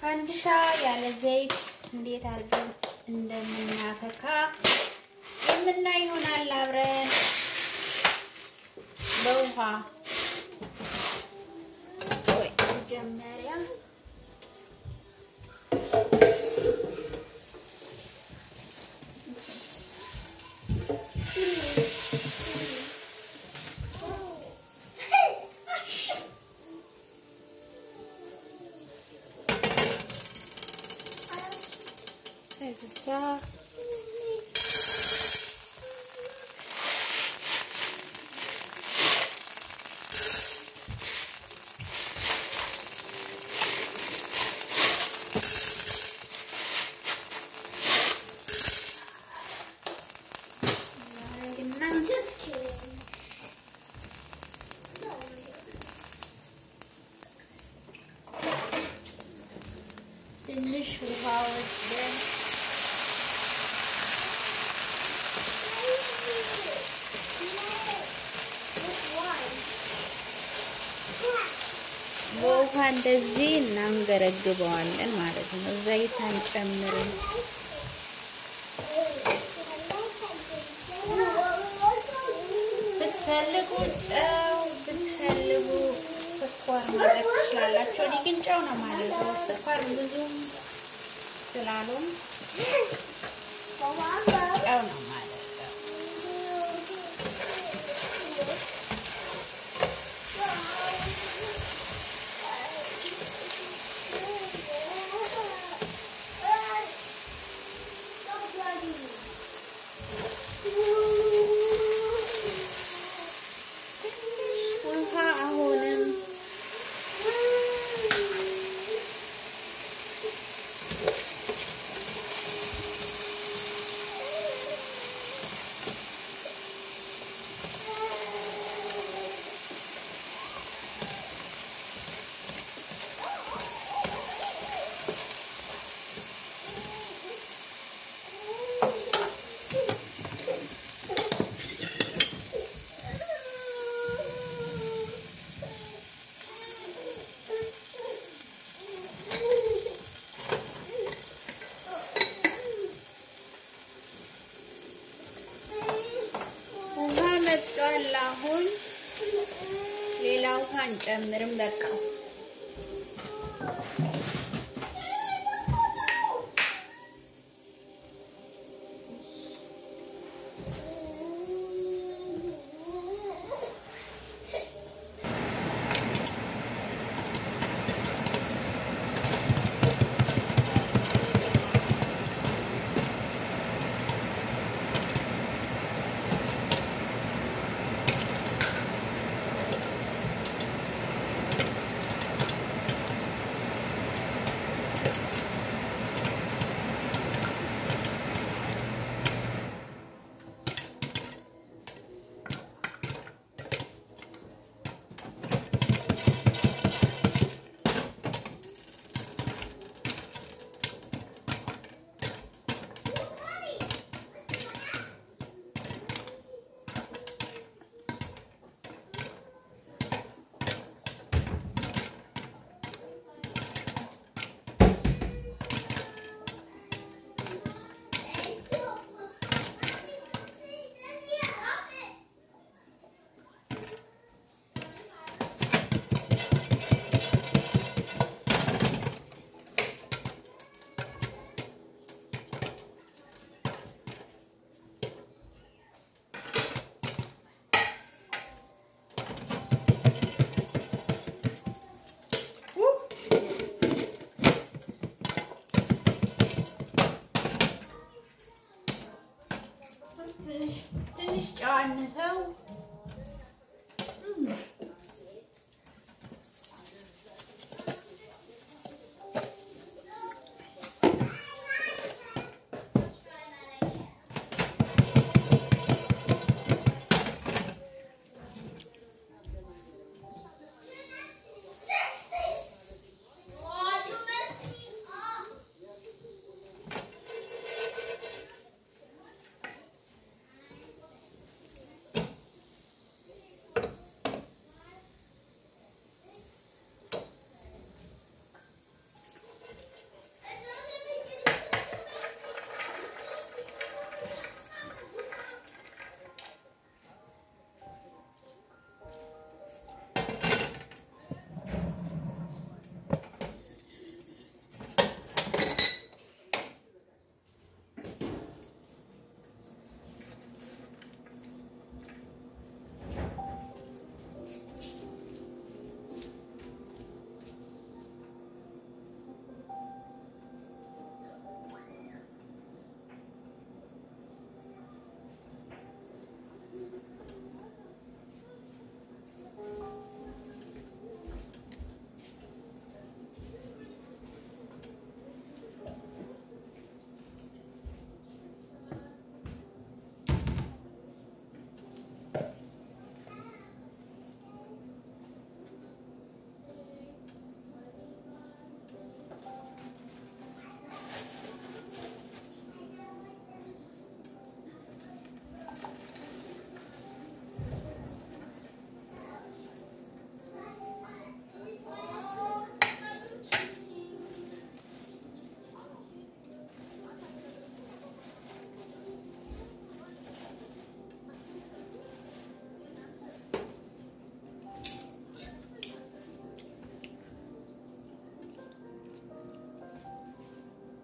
ፋንዲሻ ያለ ዘይት እንዴት አድርገን እንደምናፈካ የምናይ ይሆናል አብረን በውሃ ወይ መጀመሪያ እዛ ትንሽ ውሃ ወስደን በውሃ እንደዚህ እናንገረግበዋለን ማለት ነው። ዘይት አንጨምርም። ብትፈልጉ ጨው፣ ብትፈልጉ ስኳር ማድረግ ትችላላችሁ። እኔ ግን ጨው ነው ማለት ነው። ስኳር ብዙም ስላሉም ጨው ነው ማለት ነው። ውሃ አሁንም ውሃ መጥቷል። አሁን ሌላ ውሃ አንጨምርም። በቃ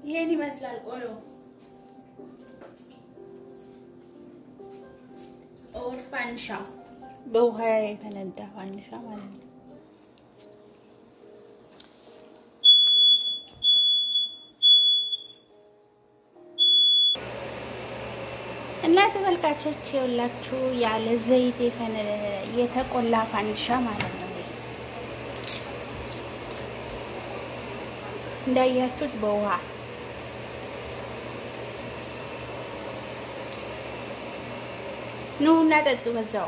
ይሄን ይመስላል ቆሎ ኦር ፋንሻ በውሃ የፈነዳ ፋንሻ ማለት ነው። እና ተመልካቾች የሁላችሁ ያለ ዘይት የተቆላ ፋንዲሻ ማለት ነው። እንዳያችሁት በውሃ ኑ እና ጠጡ በዛው።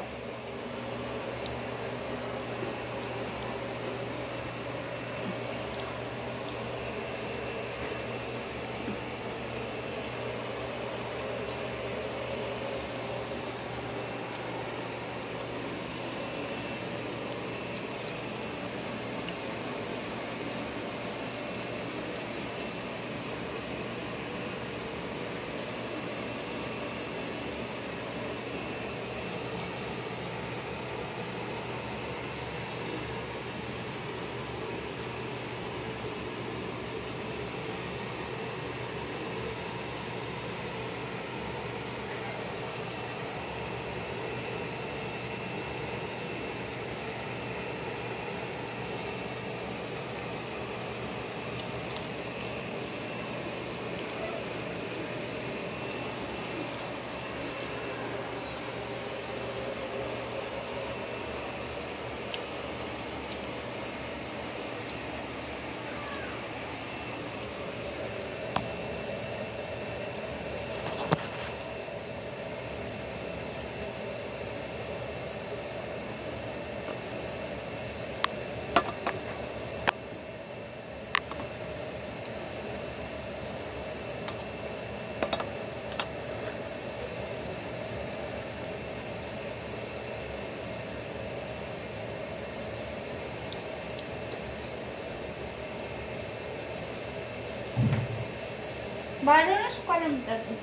ባዶ ነሽ እኮ ነው የምጠጡት።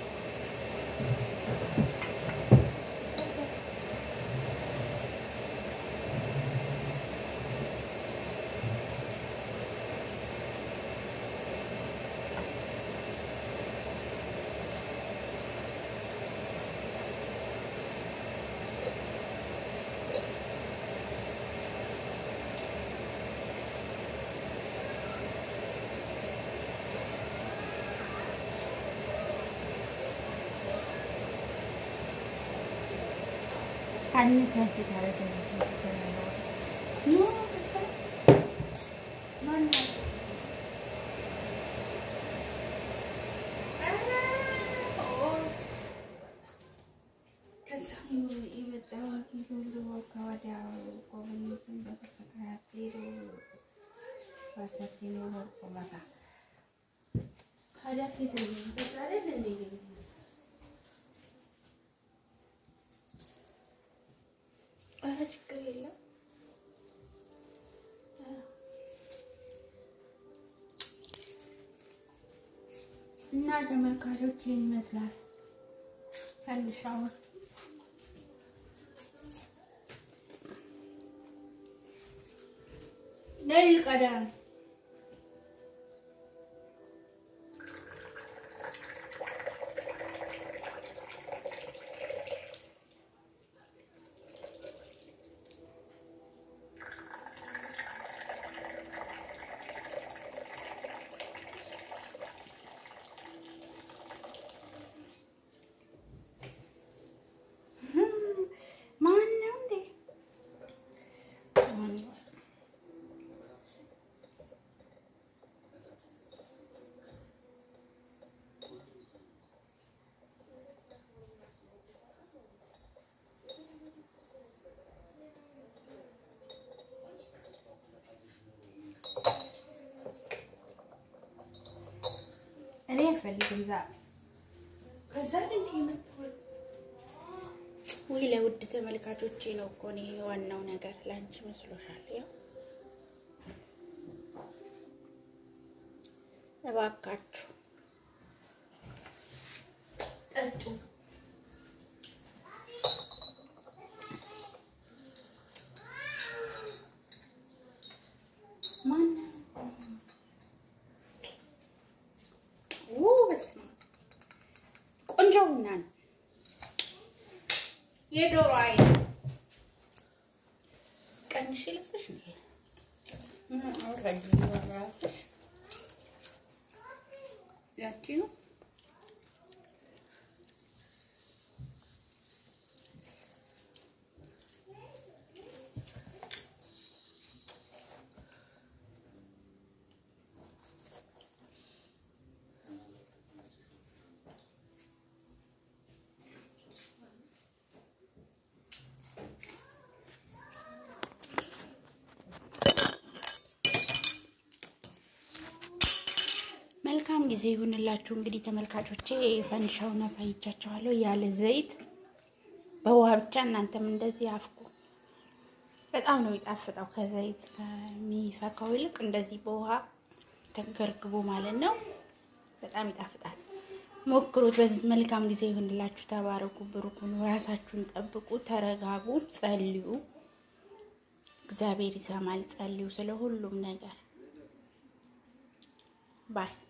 ኧረ ችግር የለም። እና ተመልካቾች ይህን ይመስላል ፈንዲሻውን። ነይ ቀዳ ማን ነው እንዴ? እኔ አልፈልግም ዛሬ ከዛ እንዴ የመጣው ወይ ለውድ ተመልካቾቼ ነው እኮ እኔ ዋናው ነገር ለአንቺ መስሎሻል። ያው እባካችሁ ጠጡ። ማነው በስመ አብ ቆንጆ ቡና ነው። የዶሮ አይን ቀንሽ ልስሽ አውራጅ ራስሽ ያቺ ነው መልካም ጊዜ ይሁንላችሁ። እንግዲህ ተመልካቾቼ ፈንዲሻውን አሳይቻችኋለሁ። ያለ ዘይት በውሃ ብቻ እናንተም እንደዚህ አፍኩ። በጣም ነው የሚጣፍጠው። ከዘይት ከሚፈካው ይልቅ እንደዚህ በውሃ ተገርግቦ ማለት ነው። በጣም ይጣፍጣል። ሞክሩት። በዚህ መልካም ጊዜ ይሁንላችሁ። ተባረኩ፣ ብሩኩን፣ ራሳችሁን ጠብቁ፣ ተረጋጉ፣ ጸልዩ። እግዚአብሔር ይሰማል። ጸልዩ ስለ ሁሉም ነገር ባይ